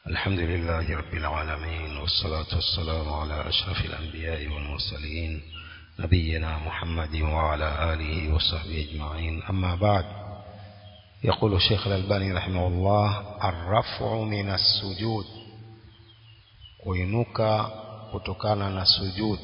الحمد لله رب العالمين والصلاة والسلام على أشرف الأنبياء والمرسلين نبينا محمد وعلى آله وصحبه أجمعين أما بعد يقول الشيخ الألباني رحمه الله الرفع من السجود kuinuka kutokana na sujud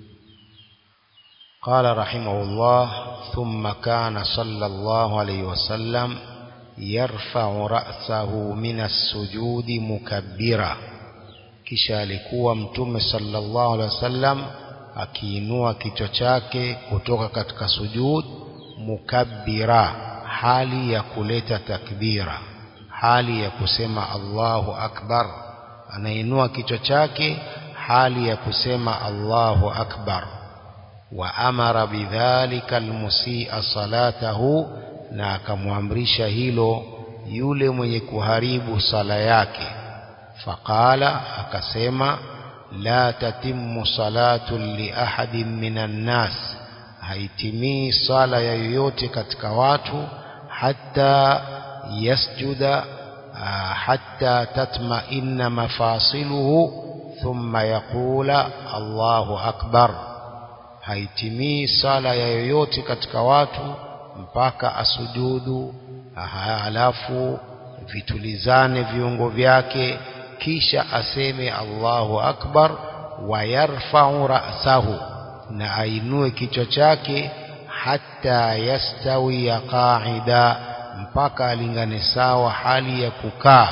قال رحمه الله ثم كان صلى الله عليه وسلم يرفع رأسه من السجود مكبرا kisha alikuwa mtume sallallahu alaihi wasallam akiinua kichwa chake kutoka katika sujud mukabbira hali ya kuleta takbira hali ya kusema Allahu akbar anainua kichwa chake hali ya kusema Allahu akbar wa amara bidhalika almusi'a salatahu na akamwamrisha hilo yule mwenye kuharibu sala yake faqala akasema la tatimmu salatu li ahadin minan nas haitimii sala ya yoyote katika watu hatta yasjuda hatta tatma'inna mafasiluhu thumma yaqula Allahu akbar haitimii sala ya yoyote katika watu mpaka asujudu halafu vitulizane viungo vyake kisha aseme Allahu akbar wa yarfa'u ra'sahu na ainue kichwa chake hatta yastawi qa'ida mpaka alingane sawa hali ya kukaa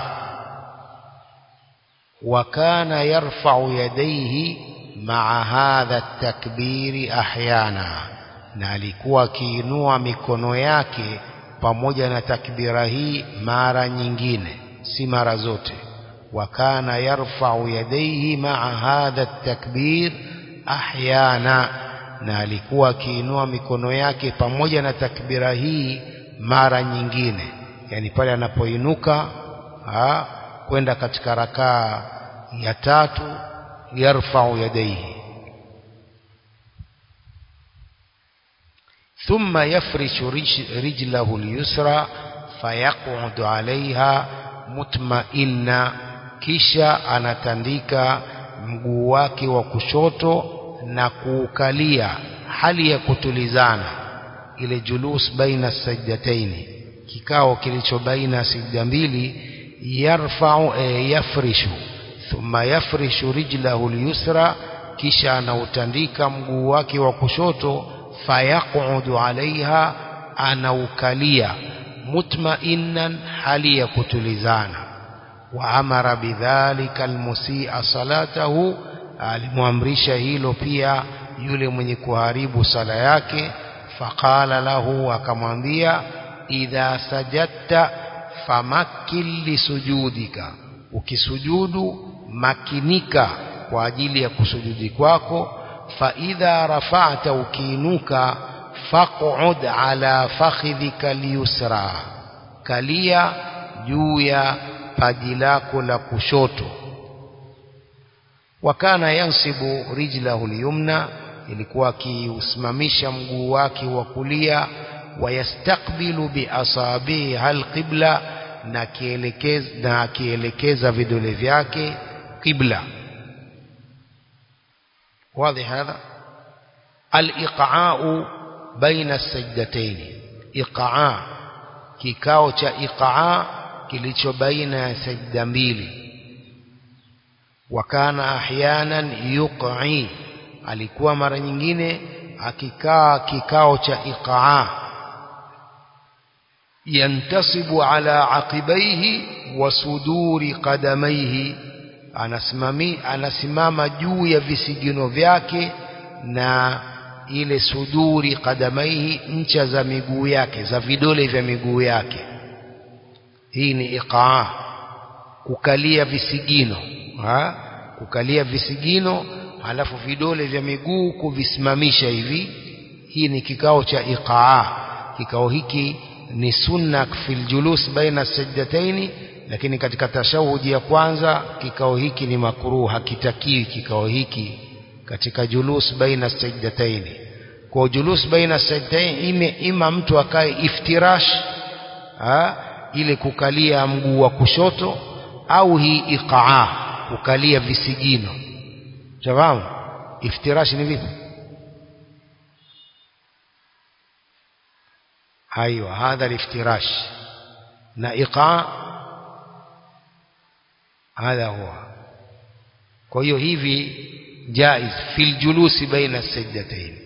wa kana yarfa'u yadayhi ma'a hadha at-takbiri ahyana na alikuwa akiinua mikono yake pamoja na takbira hii mara nyingine si mara zote wa kana yarfa'u yadayhi ma'a hadha at-takbir ahyana na alikuwa akiinua mikono yake pamoja na takbira hii mara nyingine yani pale anapoinuka kwenda katika rakaa ya tatu yarfa'u yadayhi ثم يفرش رجله اليسرى فيقعد عليها مطمئنا kisha anatandika mguu wake wa kushoto na kuukalia hali ya kutulizana ile julus baina sajdataini kikao kilicho baina sajda mbili yarfa'u e, yafrishu thumma yafrishu rijlahu al-yusra kisha anautandika mguu wake wa kushoto fayaqudu alaiha anaukalia mutmainan hali ya kutulizana wa amara bidhalika almusia salatahu alimwamrisha hilo pia yule mwenye kuharibu sala yake faqala lahu akamwambia idha sajadta famakkil lisujudika ukisujudu makinika kwa ajili ya kusujudi kwako فإذا رفعت ukiinuka faq'ud ala fakhidhika liyusra kalia juu ya paji lako la kushoto wakana yansibu rijlahu liyumna ilikuwa akiusimamisha mguu wake wa kulia wayastakbilu biasabiha alqibla na kielekeza na akielekeza vidole vyake qibla واضح هذا الإقعاء بين السجدتين إقعاء kikao cha iqaa kilicho baina ya sajda mbili wakana ahyanan yuqi alikuwa mara nyingine akikaa kikao cha iqaa yantasibu ala aqibaihi wa suduri qadamaihi anasimami anasimama juu ya visigino vyake na ile suduri kadamaihi ncha za miguu yake za vidole vya miguu yake hii ni iqaa kukalia visigino ha? kukalia visigino halafu vidole vya miguu kuvisimamisha hivi hii ni kikao cha iqaa kikao hiki ni sunna fil julus baina sajdataini lakini katika tashahudi ya kwanza kikao hiki ni makruh hakitakiwi kikao hiki katika julus baina sajdataini kwa julus baina sajdataini ime ima mtu akae iftirash ha, ile kukalia mguu wa kushoto au hii iqaa kukalia visigino shafahamu iftirash ni vipi ايوه هذا الافتراش na iqaa hadha huwa kwa hiyo hivi jaiz fil julusi baina sajdatayn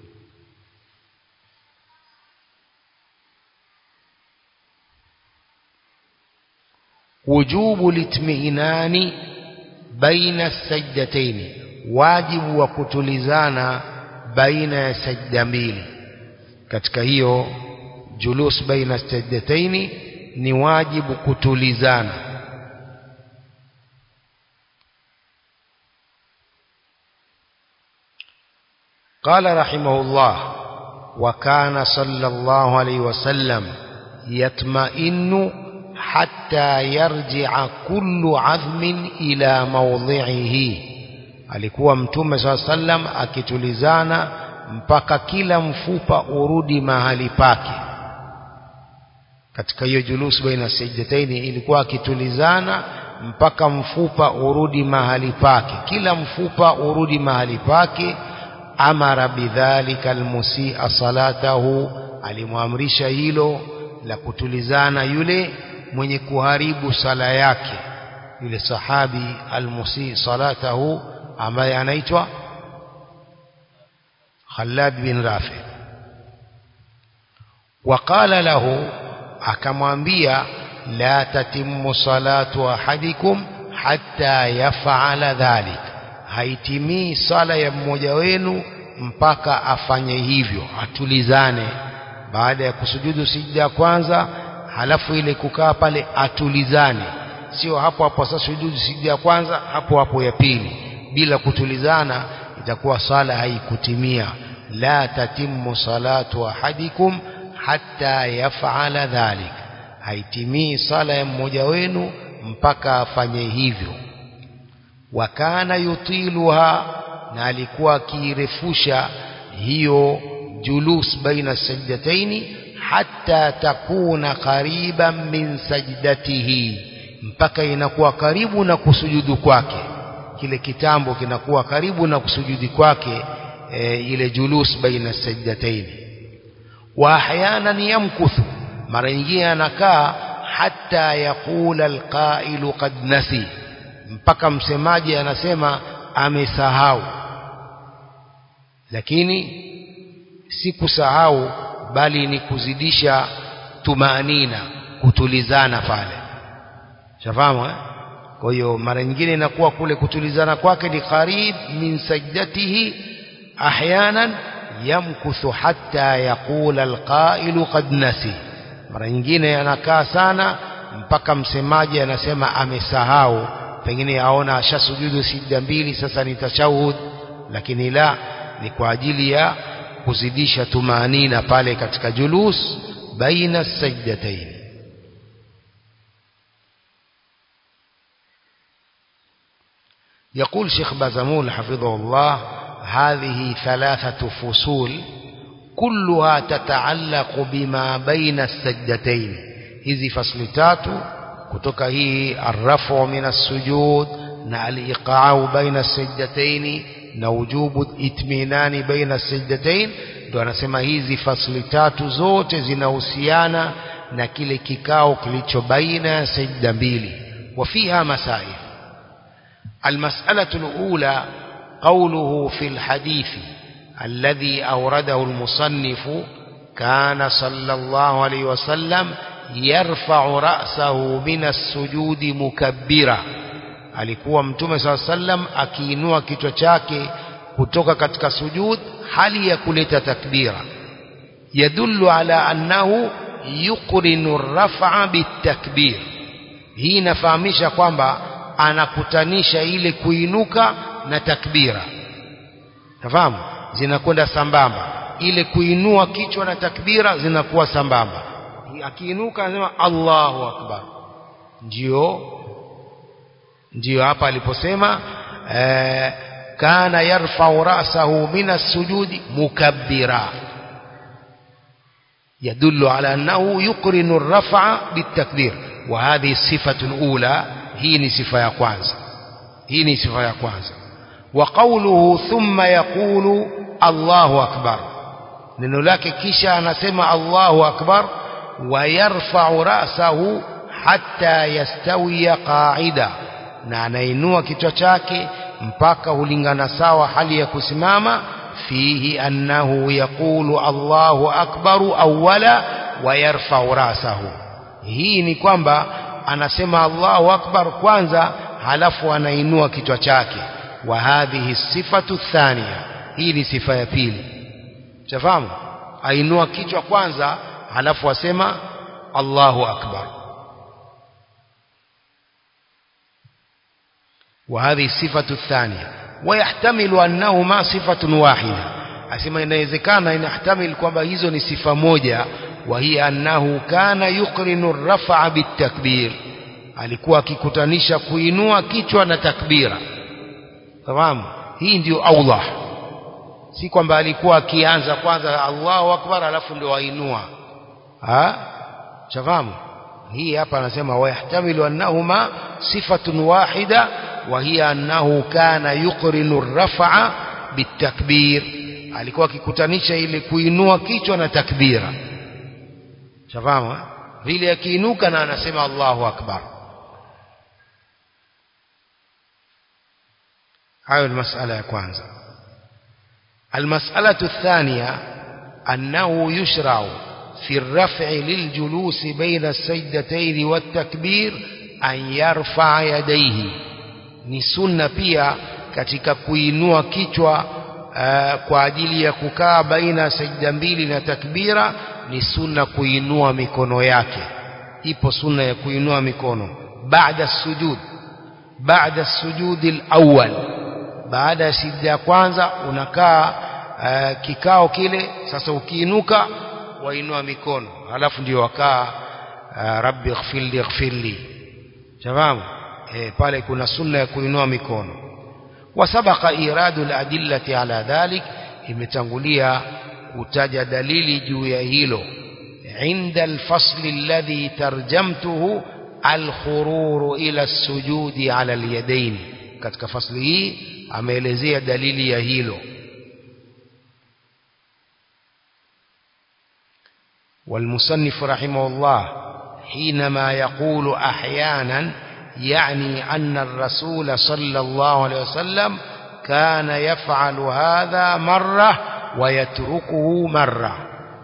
wujubu litmiinani baina sajdatayn wajibu wa kutulizana baina ya sajda mbili katika hiyo julus baina sajdataini ni wajibu kutulizana قال رحمه الله وكان صلى الله عليه وسلم يطمئن حتى يرجع كل عظم إلى موضعه alikuwa mtume saa sallam akitulizana mpaka kila mfupa urudi mahali pake katika hiyo julus baina sajdataini ilikuwa akitulizana mpaka mfupa urudi mahali pake kila mfupa urudi mahali pake amara bidhalika almusia salatahu alimwamrisha hilo la kutulizana yule mwenye kuharibu sala yake yule sahabi almusi salatahu ambaye anaitwa Khalad bin Rafi waqala lahu akamwambia la tatimmu salatu ahadikum hatta yaf'ala dhalik haitimii sala ya mmoja wenu mpaka afanye hivyo atulizane baada ya kusujudu sijda ya kwanza halafu ile kukaa pale atulizane sio hapo hapo sasa sujudu sijda ya kwanza hapo hapo ya pili bila kutulizana itakuwa sala haikutimia la tatimmu salatu ahadikum hatta yaf'ala dhalik haitimii sala ya mmoja wenu mpaka afanye hivyo wakana yutiluha na alikuwa akirefusha hiyo julus baina sajdataini hatta takuna qariban min sajdatihi mpaka inakuwa karibu na kusujudu kwake kile kitambo kinakuwa karibu na kusujudi kwake e, ile julus baina sajdataini wa ahyanan yamkuthu mara nyingine anakaa hatta yaqula alqailu qad nasi mpaka msemaji anasema amesahau lakini si kusahau bali ni kuzidisha tumaanina kutulizana pale shafahamu eh? kwa hiyo mara nyingine inakuwa kule kutulizana kwake ni qarib min sajdatihi ahyanan yamkuthu hatta yaqula alqailu qad nasi mara nyingine anakaa sana mpaka msemaji anasema amesahau pengine aona ashasujudu sijda mbili sasa ni tashahud lakini la ni kwa ajili ya kuzidisha tumaanina pale katika julus baina sajdatayn يقول شيخ بازمول حفظه الله هذه ثلاثة فصول كلها تتعلق بما بين السجدتين hizi fasli tatu kutoka hii arrafu min assujud na aliqa'u baina sajdataini na wujubu itminani baina sajdatain ndio anasema hizi fasli tatu zote zinahusiana na kile kikao kilicho baina ya sajda mbili wafiha masail المسألة الأولى قوله في الحديث الذي أورده المصنف كان صلى الله عليه وسلم يرفع رأسه من السجود مكبرا alikuwa mtume saa sallam akiinua kichwa chake kutoka katika sujud hali ya kuleta takbira yadullu ala annahu yuqrinu rafa bitakbir hii inafahamisha kwamba anakutanisha ile kuinuka na takbira nafahamu zinakwenda sambamba ile kuinua kichwa na takbira zinakuwa sambamba akiinuka anasema Allahu akbar ndio ndio hapa aliposema eh, kana yarfa'u ra'sahu min as-sujudi mukabbira يدل على أنه يقرن الرفع بالتكبير وهذه الصفة الأولى hii ni sifa ya kwanza hii ni sifa ya kwanza wa qawluhu thumma yaqulu Allahu akbar neno lake kisha anasema Allahu akbar wa yarfa'u ra'sahu hatta yastawiya qa'ida na anainua kichwa chake mpaka hulingana sawa hali ya kusimama fihi annahu yaqulu Allahu akbaru awwala wa yarfa'u ra'sahu hii ni kwamba anasema Allahu akbar kwanza halafu anainua kichwa chake wa hadhihi sifatu thania hii ni sifa ya pili chafahamu ainua kichwa kwanza halafu asema Allahu akbar وهذه الصفة الثانية ويحتمل أنهما صفة واحدة أسمى إنawezekana inahtamil kwamba hizo ni sifa moja وهي أنه كان يقرن الرفع بالتكبير alikuwa akikutanisha kuinua kichwa na takbira tamam hii ndio aula si kwamba alikuwa akianza kwanza Allahu akbar alafu ndio ainua ha shafahamu hii hapa anasema wayahtamilu annahuma sifatun wahida وهي أنه كان يقرن الرفع بالتكبير alikuwa akikutanisha ile kuinua kichwa na takbira shafahamu vile akiinuka na anasema Allahu akbar hayo ni masala ya kwanza المسألة الثانية أنه يشرع في الرفع للجلوس بين السجدتين والتكبير أن يرفع يديه ni sunna pia katika kuinua kichwa uh, kwa ajili ya kukaa baina ya sajda mbili na takbira ni sunna kuinua mikono yake ipo sunna ya kuinua mikono baada sujud baada sujudi alawwal baada ya sijda ya kwanza unakaa uh, kikao kile sasa ukiinuka wainua mikono halafu ndio wakaa uh, rabbi ighfirli ighfirli shafahamu e, pale kuna sunna ya kuinua mikono wasabaqa iradu aladillati ala dhalik imetangulia kutaja dalili juu ya hilo inda alfasli alladhi tarjamtuhu alkhururu ila as-sujudi ala alyadayn katika fasli hii ameelezea dalili ya hilo والمصنف رحمه الله حينما يقول أحيانا يعني أن الرسول صلى الله عليه وسلم كان يفعل هذا مرة ويتركه مرة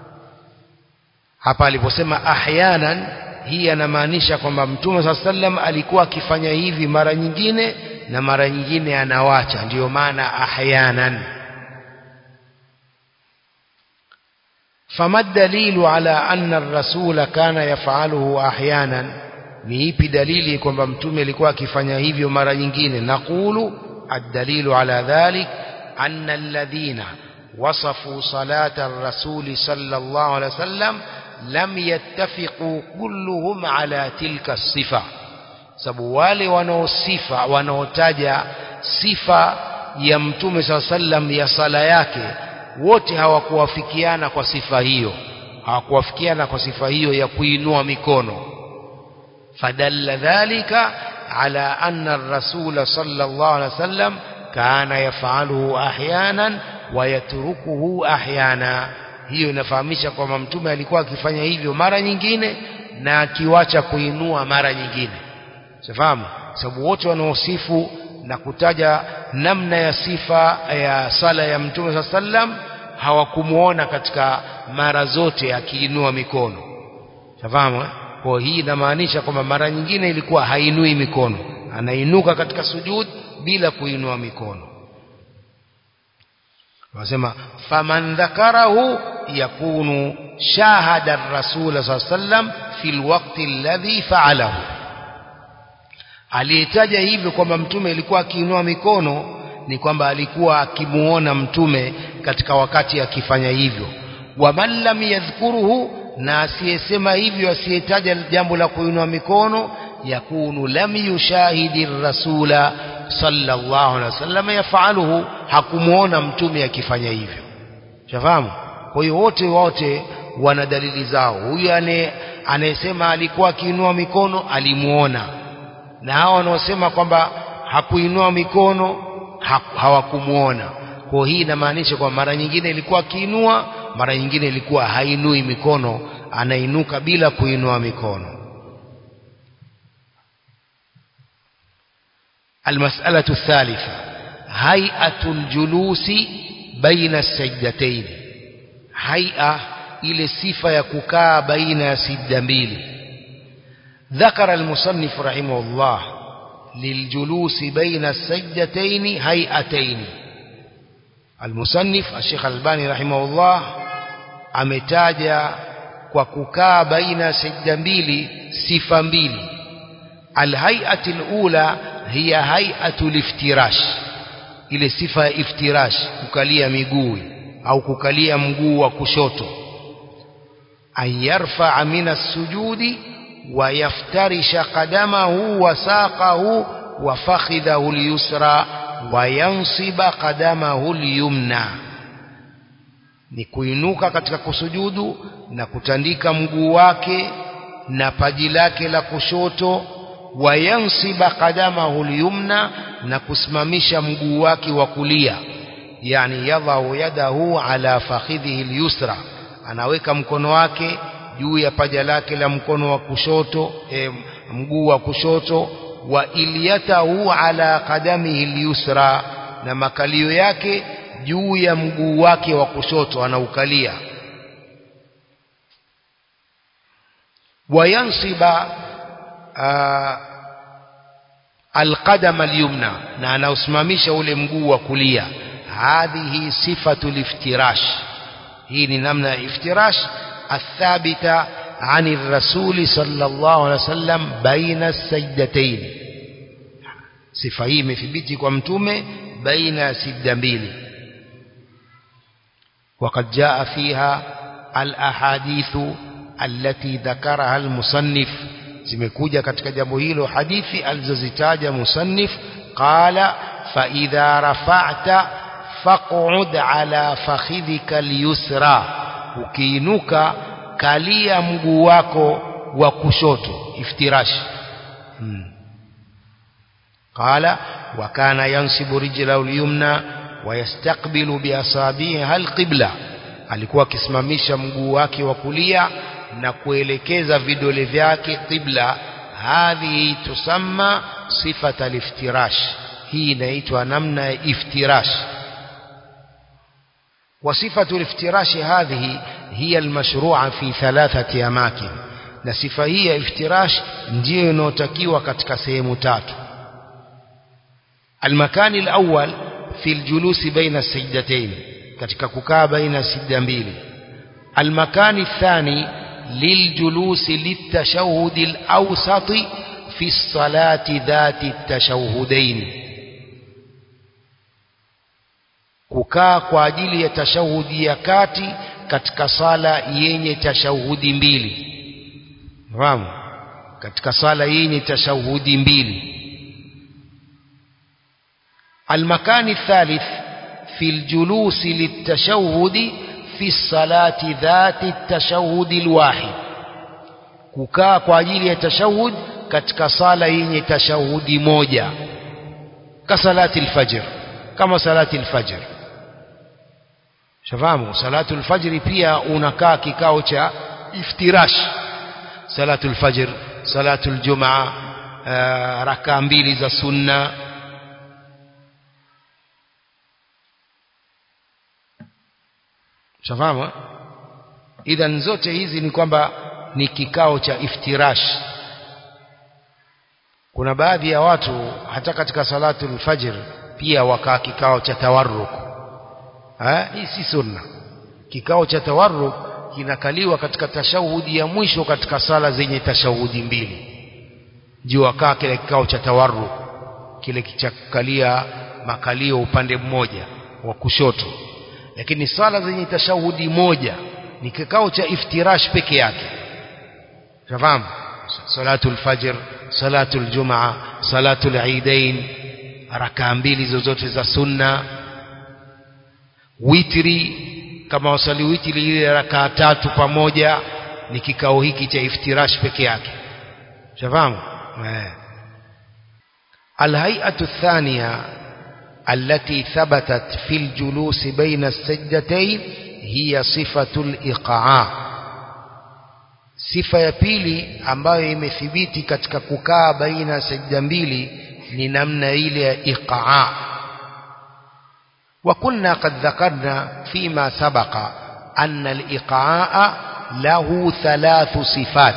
hapa aliposema ahyanan hii anamaanisha kwamba mtume saa sallam alikuwa akifanya hivi mara nyingine na mara nyingine anawacha ndiyo maana ahyanan fama dalilu ala anna ar-rasula kana yaf'aluhu ahyanan ni ipi dalili kwamba mtume alikuwa akifanya hivyo mara nyingine naqulu ad-dalilu ala dhalik anna alladhina wasafu salata ar-rasul sallallahu alaihi wasallam lam yattafiqu kulluhum ala tilka sifa sababu wale wanaosifa wanaotaja sifa ya mtume sallam ya sala yake wote hawakuwafikiana kwa sifa hiyo hawakuwafikiana kwa sifa hiyo ya kuinua mikono فدل ذلك على أن الرسول صلى الله عليه وسلم كان يفعله أحيانا ويتركه أحيانا hiyo inafahamisha kwamba mtume alikuwa akifanya hivyo mara nyingine na akiwacha kuinua mara nyingine safahamu sababu wote wanaosifu na kutaja namna ya sifa ya sala ya mtume saa sallam hawakumuona katika mara zote akiinua mikono safahamu eh? kwa hii inamaanisha kwamba mara nyingine ilikuwa hainui mikono anainuka katika sujud bila kuinua mikono wasema faman dhakarahu yakunu shahada ar-rasul sallam fi alwaqti alladhi fa'alahu aliyetaja hivyo kwamba mtume alikuwa akiinua mikono ni kwamba alikuwa akimuona mtume katika wakati akifanya hivyo waman lam yadhkuruhu na asiyesema hivyo asiyetaja jambo la kuinua mikono yakunu lam yushahidi rasula sallallahu alaihi wasallam yafaluhu hakumuona mtume akifanya hivyo shafahamu kwa hiyo wote wote wana dalili zao huyu anayesema alikuwa akiinua mikono alimuona na hawa wanaosema kwamba hakuinua mikono ha, hawakumuona kwa hii inamaanisha kwamba mara nyingine ilikuwa akiinua mara nyingine ilikuwa hainui mikono anainuka bila kuinua mikono المسألة الثالثة هيئة الجلوس بين السجدتين هيئة إلى صفة يكوكا بين سجدميل ذكر المصنف رحمه الله للجلوس بين السجدتين هيئتين المصنف الشيخ الباني رحمه الله ametaja kwa kukaa baina sijda mbili sifa mbili alhaiati alula hiya haiatu liftirash ile sifa ya iftirash kukalia miguu au kukalia mguu wa kushoto an yarfaa min as-sujudi wa yaftarisha qadamahu wa saqahu wa fakhidhahu al-yusra wa yansiba qadamahu al-yumna ni kuinuka katika kusujudu na kutandika mguu wake na paji lake la kushoto wayansiba qadamahu lyumna na kusimamisha mguu wake wa kulia yani yadhau yadahu ala fakhidhihi lyusra anaweka mkono wake juu ya paja lake la mkono wa kushoto e, mguu wa kushoto wa ilyatahu ala qadamihi lyusra na makalio yake juu ya mguu wake wa kushoto anaukalia wayansiba alqadama alyumna na anausimamisha ule mguu wa kulia hadhihi sifatu liftirash hii ni namna ya iftirash athabita عن الرسول صلى الله عليه وسلم بين السجدتين sifa hii imethibiti kwa mtume baina ya sijda mbili وقد جاء فيها الأحاديث التي ذكرها المصنف zimekuja katika jambo hilo hadithi alizozitaja musannif qala fa idha rafa'ta faq'ud ala fakhidhika al-yusra ukiinuka kalia mguu wako wa kushoto iftirash hmm. qala wa kana yansibu rijlahu al-yumna wa yastaqbilu bi asabiha al-qibla alikuwa akisimamisha mguu wake wa kulia na kuelekeza vidole vyake qibla hadhihi tusamma sifata liftirash hii inaitwa namna ya iftirash وصفة الافتراش هذه هي المشروعة في ثلاثة أماكن na sifa hii ya iftirash ndiyo inayotakiwa katika sehemu tatu almakani alawwal fi aljulusi baina as-sajdatayn katika kukaa baina sijda mbili almakani athani للجلوس للتشهد الأوسط في الصلاة ذات التشهدين kukaa kwa ajili ya tashahudi ya kati katika sala yenye tashahudi mbili fahamu katika sala yenye tashahudi mbili almakani thalith fi aljulusi litashahudi في الصلاة ذات التشهد الواحد kukaa kwa ajili ya tashahud katika sala yenye tashahudi moja ka salati alfajr kama salati alfajr shafahamu salatu alfajr pia unakaa kikao cha iftirash salatu alfajr salatu aljumaa rakaa mbili za sunna shafahamu idhan zote hizi ni kwamba ni kikao cha iftirash kuna baadhi ya watu hata katika salatu al-fajr pia wakaa kikao cha tawarruk eh hii si sunna kikao cha tawarruk kinakaliwa katika tashahudi ya mwisho katika sala zenye tashahudi mbili ndio wakaa kile kikao cha tawarruk kile kichakalia makalio upande mmoja wa kushoto lakini sala zenye tashahudi moja ni kikao cha iftirash peke yake fahamu salatul fajr salatul jumaa salatul eidain rakaa mbili zozote za sunna witri kama wasali witri ile rakaa tatu pamoja ni kikao hiki cha iftirash peke yake fahamu eh الهيئة الثانية التي ثبتت في الجلوس بين السجدتين هي صفة الإقعاء sifa ya pili ambayo imethibiti katika kukaa baina ya sajda mbili ni namna ile ya iqaa wa kunna qad dhakarna fima sabaqa anna al-iqaa lahu thalathu sifat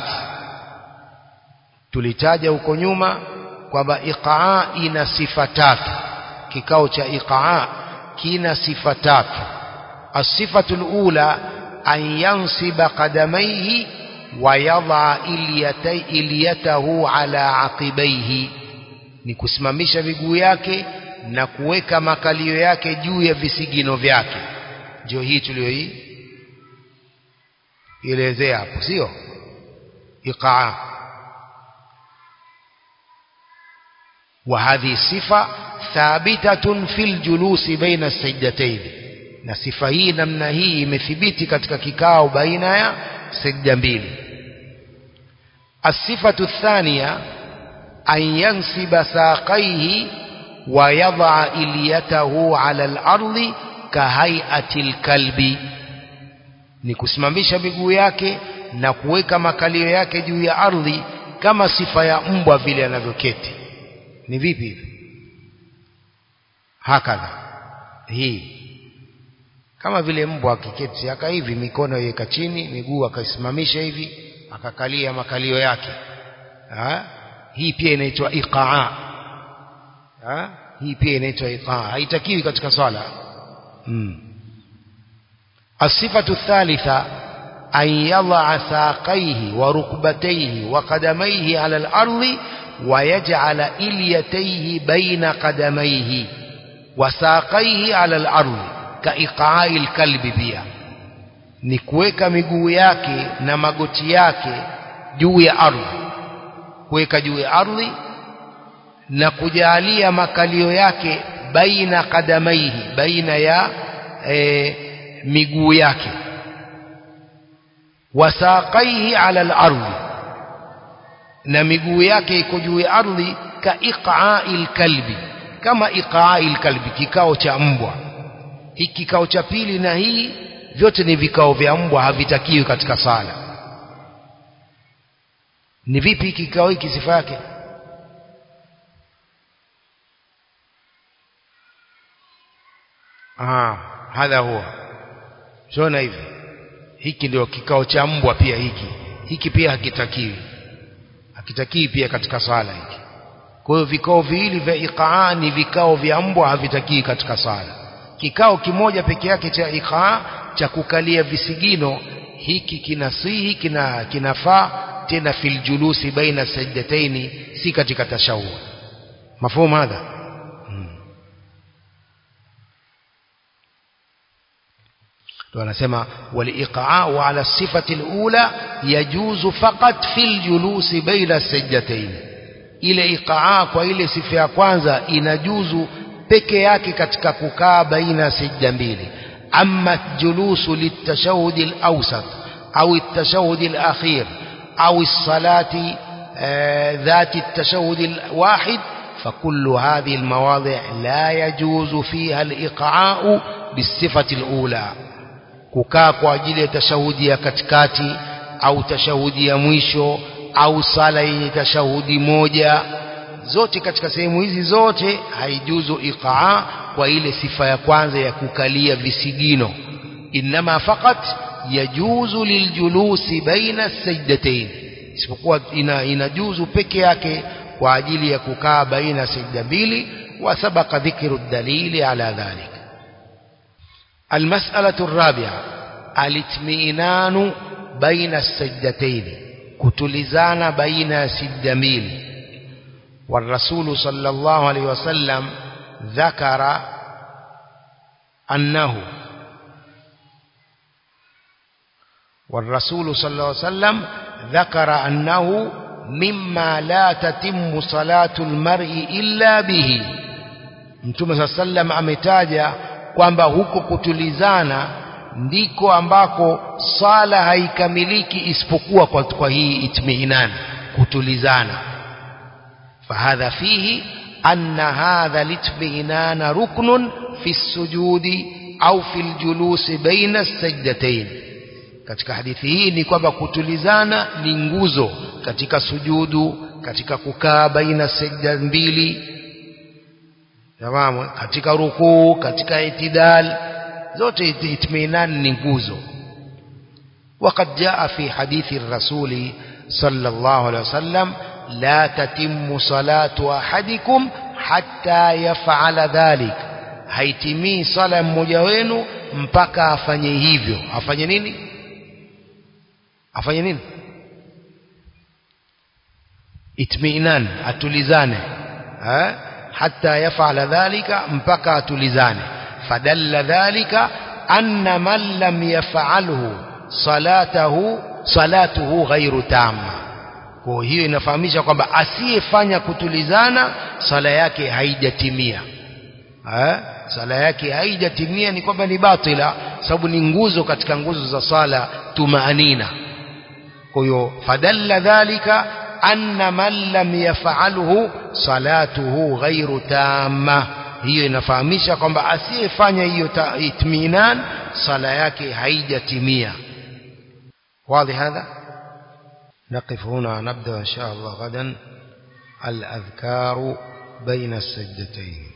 tulitaja huko nyuma kwamba iqaa ina sifa tatu kikao cha iqaa kina sifa tatu as-sifatu al-ula an yansiba qadamaihi wa yadha iliyatahu ala aqibaihi ni kusimamisha miguu yake na kuweka makalio yake juu ya visigino vyake ndio hii tuliyoi elezea hapo sio iqaa وهذه الصفة ثابتة في الجلوس بين السجدتين na sifa hii namna hii imethibiti katika kikao baina ya sajda mbili asifatu thania an yansiba saqaihi wa yadha iliyatahu ala al-ardi kahaiati al-kalbi ni kusimamisha miguu yake na kuweka makalio yake juu ya ardhi kama sifa ya mbwa vile anavyoketi ni vipi hivi hakadha hii kama vile mbwa akiketi aka hivi mikono iweka chini miguu akaisimamisha hivi akakalia makalio yake ha? hii pia inaitwa iqaa ha? hii pia inaitwa iqaa haitakiwi katika swala hmm. الصفة الثالثة أن يضع ساقيه وركبتيه وقدميه على الأرض ويجعل إليتيه بين قدميه وساقيه على الأرض كإقعاء الكلب بها ni kuweka miguu yake na magoti yake juu ya ardhi kuweka juu ya ardhi na kujalia makalio yake baina kadamaihi baina ya e, miguu yake wasaqaihi ala al-ardhi na miguu yake iko juu ya ardhi ka iqa'il kalbi kama iqa'il kalbi kikao cha mbwa hiki kikao cha pili na hii vyote ni vikao vya mbwa havitakiwi katika sala ni vipi kikao hiki sifa yake ah hadha huwa shona hivi hiki ndio kikao cha mbwa pia hiki hiki pia hakitakiwi hakitakiwi pia katika swala hiki kwa hiyo vikao viwili vya iqaa ni vikao vya mbwa havitakiwi katika swala kikao kimoja peke yake cha iqaa cha kukalia visigino hiki kinasihi kina kinafaa tena fil julusi baina sajdataini si katika tashahud mafhumu hadha wanasema waliqa'u ala sifati alula yajuzu faqat fil julusi baina sajdatayn ile iqaa kwa ile sifa ya kwanza inajuzu peke yake katika kukaa baina sajda mbili amma julusu litashahud alawsat au التشهد الاخير او الصلاه ذات التشهد الواحد فكل هذه المواضع لا يجوز فيها الايقاع بالصفه الاولى kukaa kwa ajili ya tashahudi ya katikati au tashahudi ya mwisho au sala yenye tashahudi moja zote katika sehemu hizi zote haijuzu iqaa kwa ile sifa ya kwanza ya kukalia visigino inma faqat yajuzu liljulusi baina sajdatayn isipokuwa ina, inajuzu peke yake kwa ajili ya kukaa baina sajda mbili wa sabaqa dhikru dalili ala dhalik المسألة الرابعة الاطمئنان بين السجدتين كتلزان بين سجدمين والرسول صلى الله عليه وسلم ذكر أنه والرسول صلى الله عليه وسلم ذكر أنه مما لا تتم صلاة المرء إلا به Mtume صلى الله عليه وسلم ametaja kwamba huko kutulizana ndiko ambako sala haikamiliki isipokuwa kwa, kwa hii itmiinan kutulizana fahadha fihi أن هذا الاطمئنان ركن في السجود أو في الجلوس بين السجدتين katika hadithi hii ni kwamba kutulizana ni nguzo katika sujudu katika kukaa baina sijda mbili tamam katika rukuu katika itidal zote itminan ni nguzo وقد جاء في حديث الرسول صلى الله عليه وسلم لا تتم صلاة أحدكم حتى يفعل ذلك haitimii sala mmoja wenu mpaka afanye hivyo afanye nini afanye nini itminan atulizane ha? hatta yafala dhalika mpaka atulizane fadalla dhalika anna man lam yafalhu salatahu salatuhu ghairu tamma kwa hiyo inafahamisha kwamba asiyefanya kutulizana sala yake haijatimia ha? sala yake haijatimia ni kwamba ni batila sababu ni nguzo katika nguzo za sala tumaanina kwa hiyo fadalla dhalika anna man lam yafalhu salatuhu ghairu tamma hiyo inafahamisha kwamba asiyefanya hiyo itminan sala yake haijatimia واضح هذا نقف هنا نبدأ إن شاء الله غدا الأذكار بين السجدتين